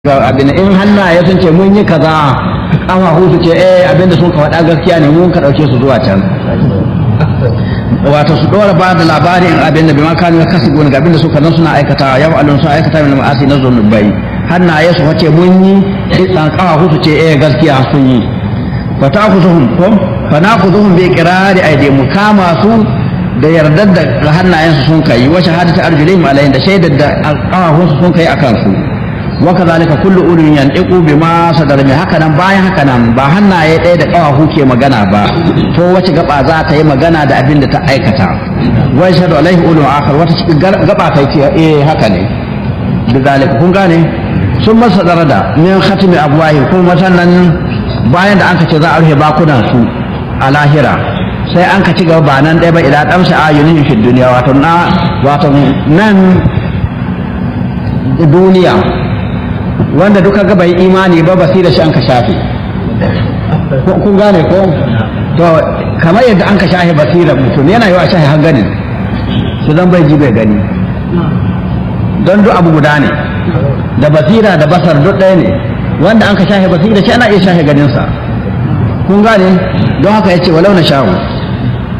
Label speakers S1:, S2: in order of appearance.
S1: ga abin in hannaye sun ce mun yi kaza ƙafafu su ce eh abinda sun ka faɗa gaskiya ne mun ka ɗauke su zuwa can wato su ɗora ba da labarin abin da bima kanu kasu ga abin da suka nan suna aikata ya fa'alun suna aikata min ma'asi na zunubai hannaye su wace mun yi ɗan ƙafafu su ce eh gaskiya sun yi fa ta ku zuhum ko fa na ku zuhum bi iqrari aidi mu kama su da yardar da hannayen su sun kai wa shahadatu arjulihim alayhin da shaidar da ƙafafun su sun kai akan su وكذلك كل أولي ينطق بما صدر من هكذا باي هكذا ba hannaye ɗaya da ƙawahu ke magana ba to wace gaba za ta yi magana da abin da ta aikata wai shaɗu alaihi ulu akhar wata cikin gaba ta ce eh haka ne bizalika kun gane sun masa darada min khatimi abwahi kuma nan bayan da anka ce za a rufe bakunan su a lahira sai an ka ci gaba ba nan ɗaya ba idan ɗamsa ayunin fi duniya wato na wato nan duniya wanda duka ga bai imani ba basira shi an ka shafe kun gane ko to kamar yadda an ka shafe basira mutum yana yi wa shafe har ganin su zan bai ji bai gani don duk abu guda ne da basira da basar duk ɗaya ne wanda an ka shafe basira shi ana iya shafe ganinsa kun gane don haka ya ce walau na sha'u